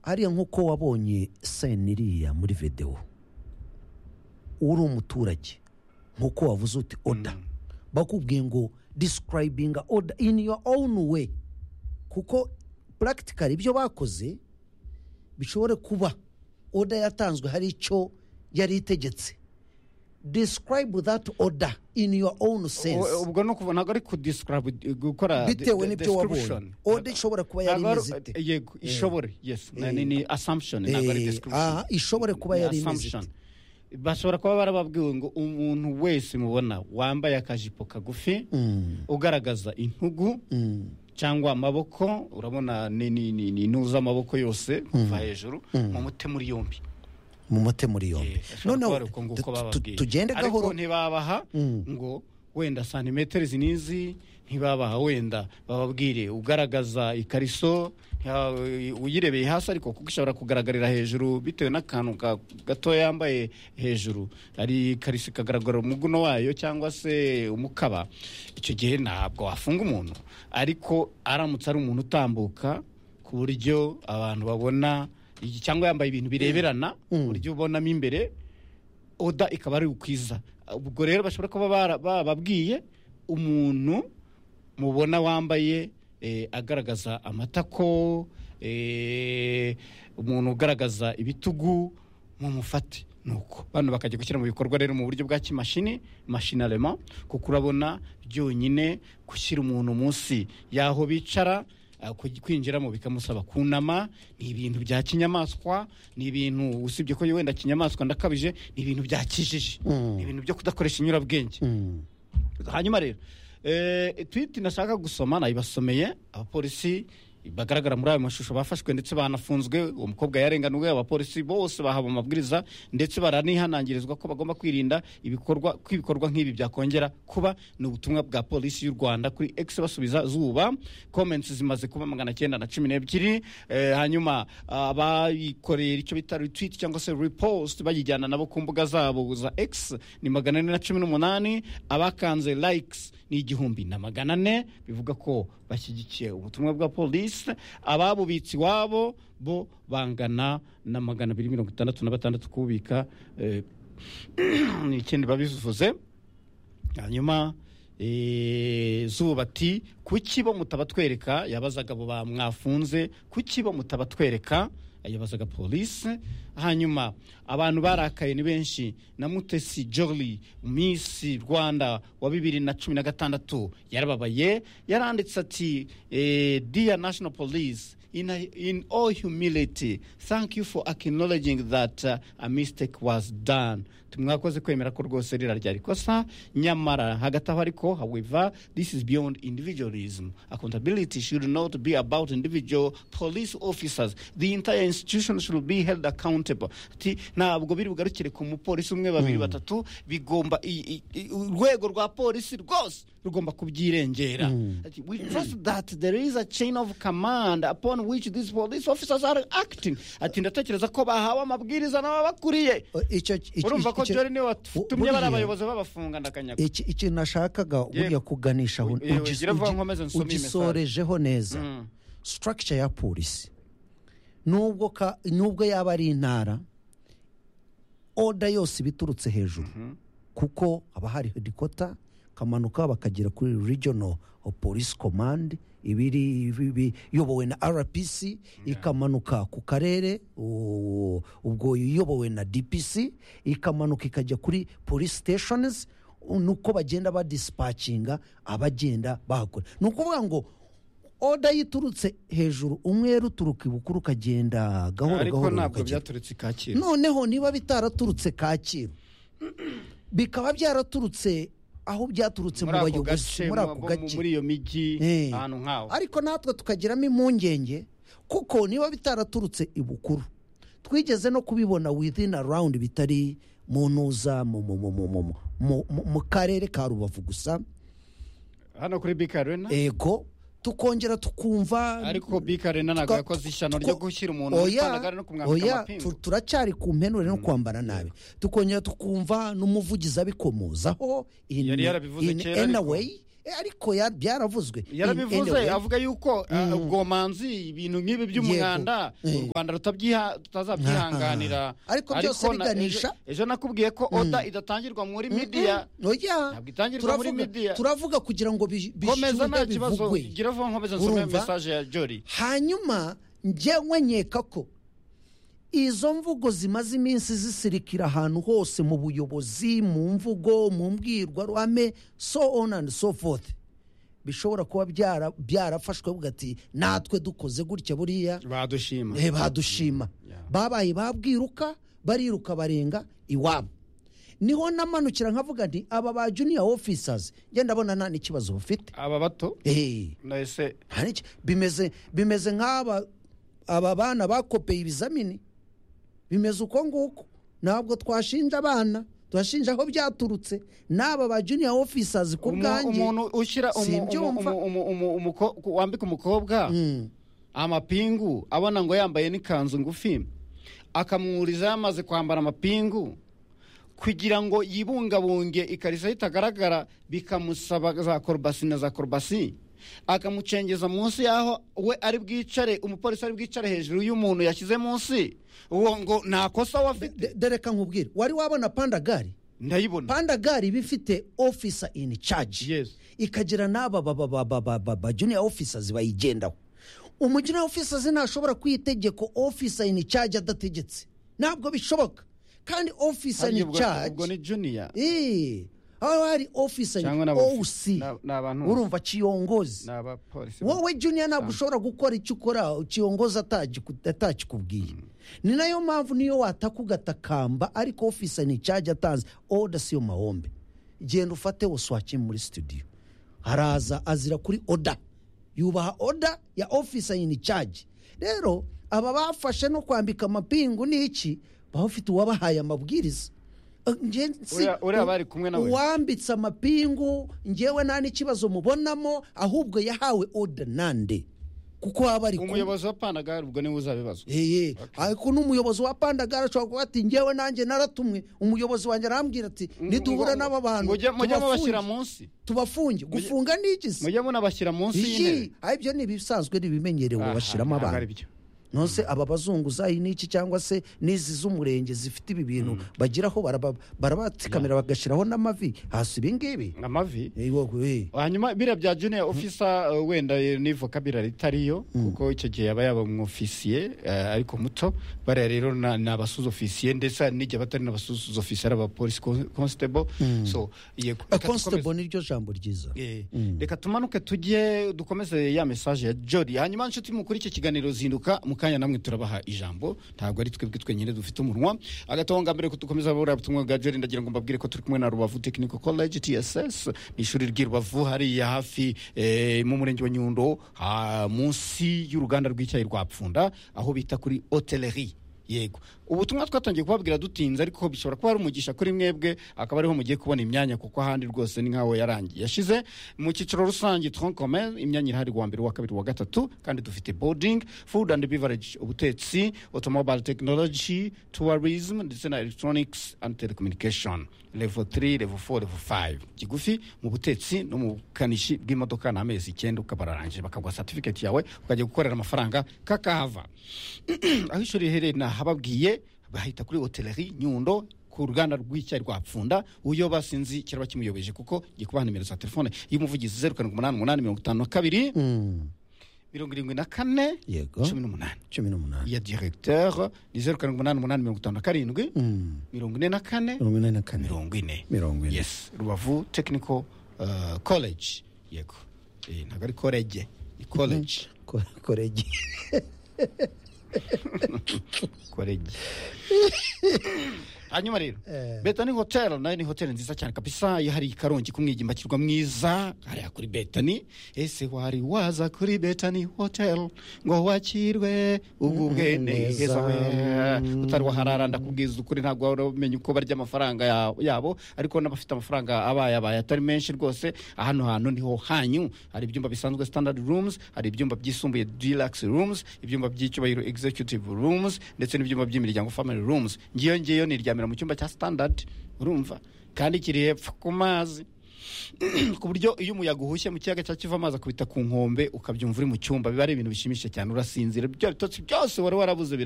ariya nk'uko wabonye seniriya muri videwo uri umuturage nk'uko wavuze uti oda bakubwiye ngo disikarayibinga oda ini yuwa owuni we kuko purakitikari ibyo bakoze bishobora kuba oda yatanzwe hari icyo yari itegetse describe that order in your own sense ubwo ni ukuvuga ntabwo ari kudiscarabu gukora bitewe n'ibyo wabonye oda ishobora kuba yari imeze ite yego ishobora yesu Eh. ni ni assumption ntabwo ari Eh, description aha, ishobora kuba Ni yari imeze assumption. ite bashobora kuba barababwiwe ngo umuntu wese mubona wambaye akajipo kagufi Mm, ugaragaza intugu mm, cyangwa amaboko urabona ni ni ni ni intuza amaboko yose kuva hejuru mumute muri yombi mu mute muri yombi noneho noneho tu- tu- tugende gahoro ariko ntibabaha ngo wenda santimetero izi n'izi ntibabaha wenda bababwire ugaragaza ikariso ntiba- uyirebeye hasi ariko kuko ishobora kugaragarira hejuru bitewe n'akantu ka- gato yambaye hejuru ari ikariso ikagaragara umuguno wayo cyangwa se umukaba icyo gihe ntabwo wafunga umuntu ariko aramutse ari umuntu utambuka ku buryo abantu babona iki- cyangwa yambaye ibintu bireberana ku buryo ubonamo imbere oda ikaba ari ukwiza ubwo rero bashobora kuba bara- bababwiye umuntu mubona wambaye eh, agaragaza amatako eh, umuntu ugaragaza ibitugu mumufate nuko bano bakajya gushyira mu bikorwa rero mu buryo bwa kimashini mashinarema kuko urabona byonyine gushyira umuntu munsi y'aho bicara ah, kuj- kwinjiramo bikamusaba kunama ni ibintu bya kinyamaswa ni ibintu usibye ko wenda kinyamaswa ndakabije ni ibintu bya kijiji Mm. ni ibintu byo kudakoresha inyurabwenge Mm, hanyuma rero eh, twiti nashaka gusoma nayibasomeye abapolisi bagaragara muri ayo mashusho bafashwe ndetse banafunzwe uwo mukobwa yarenganuwe abapolisi bose bahabwa amabwiriza ndetse baranihanangirizwa ko bagomba kwirinda ibikorwa ko ibikorwa nk'ibi byakongera kuba ni ubutumwa bwa polisi y'u rwanda kuri x basubiza zuba comments zimaze kuba magana cyenda na cumi n'ebyiri eh, hanyuma abayikorera icyo bita retweet cyangwa se repost bayijyana nabo ku mbuga zabo za x ni magana ane na cumi n'umunani abakanze likes ni igihumbi na magana ane bivuga ko bashyigikiye ubutumwa bwa polisi ababubitsi iwabo bo bangana na magana abiri mirongo itandatu na batandatu kubika eh, ni ikindi babivuze hanyuma eh, zuba ati kuki bo mutabatwereka yabazaga abo bamwafunze kuki bo mutabatwereka yabazaga polisi hanyuma abantu barakaye ni benshi na mutesi joli miss rwanda wa bibiri na cumi na gatandatu yarababaye yaranditse ati eh, dear national police in, in all humility thank you for acknowledging that uh, a mistake was done tumwakoze kwemera ko rwose rira ryari kosa nyamara hagati aho ariko however this is beyond individualism accountability should not be about individual police officers the entire institution should be held accountable Ati, ntabwo biri bugarukire ku mupolisi umwe babiri batatu bigomba i- i- i- urwego rwa polisi rwose rugomba kubyirengera Ati, we trust that there is a chain of command upon which these police officers are acting ati ndatekereza ko bahawe amabwiriza n'ababakuriye icyo- icyo- urumva ko icyo- jori niwe watumye buriya- bari abayobozi babafunga ndakanyaga iki- ikintu nashakaga burya kuganisha aho Yewe, ugis- ngira vuba ugi- nkomeze nsome iyi ugisorejeho neza structure ya polisi nubwo ka- nubwo yaba ari intara oda yose iba iturutse hejuru kuko haba hari hedikota bakamanuka bakagera kuri regional police command ibiri ibi- iyobowe na rpc ikamanuka ku karere u- ubwo iyobowe na dpc ikamanuka ikajya kuri police stations nuko bagenda badisipacinga abagenda bahakora ni ukuvuga ngo oda yiturutse hejuru umwe ruturuka ibukuru ukagenda gahoro ariko gahoro ntabwo ukagenda byaturutse ikakira noneho niba bitaraturutse kacyiru bikaba byaraturutse aho byaturutse mu muri ako bayobozi gace muri ako mu- gace muri iyo mijyi Eh. ahantu nk'aho ariko natwe tukagiramo impungenge kuko niba bitaraturutse ibukuru twigeze no kubibona within around bitari mu ntuza mu- mu- mu- mu- mu- mu- mu- mu- mu karere ka rubavu gusa hano kuri bika arena ego tukongera tukumva ariko bika arena ntabwo Twa- yakoze ishyano two- ryo gushyira umuntu muri oya, pandagare no kumwambika oya, amapingu tu- turacyari ku mpenure no kwambara nabi tukongera tukumva n'umuvugizi abikomozaho in- Yari yarabivuze in kera any ariko. way, Eh, ariko ya- byaravuzwe yarabivuze Anyway, avuga yuko ah, ubwomanzi ibintu nk'ibi by'umwanda Yego. u rwanda rutabyiha tutazabyihanganira Ah. Ariko byose na- biganisha- ejo- ejo nakubwiye ko oda idatangirwa muri midiya oya Ntabwo itangirwa muri turavuga- media. turavuga kugira ngo bi- komeza bishyurwe nta kibazo bivugwe gira vuba nkomeza nsome Urumva? mesaje ya jori hanyuma njyewe nkeka ko izo mvugo zimaze iminsi zisirikira ahantu hose mu buyobozi mu mvugo mu mbwirwaruhame so on and so forth bishobora kuba byara- byarafashwe buga ati natwe dukoze gutya buriya badushima Eh, badushima Yeah. babaye babwiruka bariruka barenga iwabo niho namanukira nkavuga nti aba ba juniya ofisasi ngenda ndabona nta n'ikibazo bafite aba bato Eh. nahise Hari iki- bimeze bimeze nk'aba aba bana bakopeye ibizamini bimeze uko nguko ntabwo twashinja abana twashinja aho byaturutse n'aba ba juniya ofisasi ku umu- bwanjye umuntu ushyira umu- Simbyumva. umu- umu- umu- umuko- wambika umukobwa amapingu abona ngo yambaye n'ikanzu ngufi akamwuriza yamaze kwambara amapingu kugira ngo yibungabunge ikariso ye itagaragara bikamusaba za korobasi na za korobasi akamucengeza munsi y'aho we ari bwicare umupolisi ari bwicare hejuru y'umuntu yashyize munsi uwo ngo nta kosa we afite De- dereka nkubwire wari wabona pandagari ndayibona pandagari iba ifite ofisa ini caji Yes. ikagira n'aba ba- ba- ba- ba- ba- ba- ba juniya ofisazi bayigendaho umujuniya ofisazi ntashobora kuha itegeko ofisa ini caji adategetse ntabwo bishoboka kandi ofisa Harya ini ubwo- ubwo caji ni juniya Eh, haba hari ofisa ini cyangwa n'aba- osi n'a- n'abantu urumva kiyongozi ni abapolisi wowe juniya ntabwo ushobora gukora icyo ukora ukiyongoza atagiku- atakikubwiye ni nayo mpamvu niyo wataka ugatakamba ariko ofisa ni cyaje atanze oda siyo mahombe genda ufate wasuwake muri studio haraza azira kuri oda yubaha oda ya ofisa ni cyaje rero aba bafashe no kwambika amapingu ni iki baba bafite uwabahaye amabwiriza Eh, nje nsi- Uriya- uriya bari kumwe nawe. uwambitse amapingu ngewe nta n'ikibazo mubonamo ahubwo yahawe oda nande kuko haba ari ku- umuyobozi wa panagari ubwo niwe uzabibazwa Eye, ariko n'umuyobozi wa pandagara ashobora kuvuga ati ngewe nanjye naratumwe umuyobozi wanjye arambwira ati niduhura n'aba bantu mujye mujye mubashyira tubafunge munsi tubafunge gufunga n'iki se mujye munabashyira munsi y'intebe Iyi, ah, ibyo ni ibisanzwe ni ibimenyerewe Aha, bashyiramo ntabwo abantu ari byo. nonse aba bazungu zayi n'iki cyangwa se n'izi z'umurenge zifite ibi bintu bagiraho baraba- barabatsikamira bagashyiraho n'amavi hasi ibi ngibi amavi Eh, wowe, eh. hanyuma biriya bya juniya ofisa eh, wenda eh, ni vocabulary itariyo kuko icyo gihe yaba yaba umwofisiye eh, ariko muto bariya rero na- ni abasuza ofisiye ndetse hari n'igihe batari n'abasuza ofisiye ari abapolisi kon- constable so ye- Eh, reka dukomeze. constable niryo jambo ryiza Eh, reka tumanuke tujye dukomeze ya mesaje ya jori hanyuma nshuti mukuru iki kiganiro zinduka mu kanya namwe turabaha ijambo ntabwo ari twebwe twenyine dufite umunwa agatonga mbere ko dukomeza buriya butumwa bwa jori ndagira ngo mbabwire ko turi kumwe na rubavu technical college tss ni ishuri ry'i rubavu hariya hafi eh, mu murenge wa nyundo ha- munsi y'uruganda rw'icyayi rwa pfunda aho bita kuri hoteleri yego ubutumwa twatangiye kubabwira dutinze ariko bishobora kuba ari umugisha kuri mwebwe akaba ariho mugiye kubona imyanya kuko ahandi rwose ni nkaho yarangiye yashize mu cyiciro rusange tronc commun imyanya irahari wa mbere wa kabiri wa gatatu kandi dufite boarding food and beverage ubutetsi automobile technology tourism ndetse na electronics and telecommunication level 3 level 4 level 5 kigufi mu butetsi no mu bukanishi bw'imodoka ni amezi icyenda ukabararangije bakaguha certificate yawe ukajya gukorera amafaranga kakahava aho ishuri riherereye nahababwiye bahita kuri hoteleri nyundo ku ruganda rw'icyayi rwa pfunda uyoba sinzi kiraba kimuyobeje kuko ngiye kubaha nimero za telefone y'umuvugizi zeru karindwi umunani umunani mirongo itanu na kabiri Mm, mirongo irindwi na kane yego cumi n'umunani cumi n'umunani iya diregiteri ni zeru karindwi umunani umunani mirongo itanu na karindwi Mm, mirongo ine na kane mirongo ine na kane mirongo ine mirongo ine yes rubavu tekiniko koleji yego Eh, ntabwo ari koleje ni koleji Ko- koregi koregi hanyuma rero betani hoteli nayo ni hoteli nziza cyane kabisa iyo hari karongi kumwigimbakirwa mwiza hariya kuri betani ese wari waza kuri betani hoteli ngo wakirwe ubwubwe neza. neza we utari waharara ndakubwiza ukuri ntabwo wari umenya uko barya amafaranga ya- yabo ariko n'abafite amafaranga abaye abaye atari menshi rwose hano hantu niho hanyu hari ibyumba bisanzwe standard rooms hari ibyumba byisumbuye deluxe rooms ibyumba by'icyubahiro executive rooms ndetse n'ibyumba by'imiryango family rooms ngiyo ngiyo niryamira mu cyumba cya standard urumva kandi kiri hepfo ku mazi ku buryo iyo umuyaga uhushye mu kiyaga cya kiva amazi akubita ku nkombe ukabyumva uri mu cyumba biba ari ibintu bishimishije cyane urasinzira bya bitotsi byose wari warabuze bira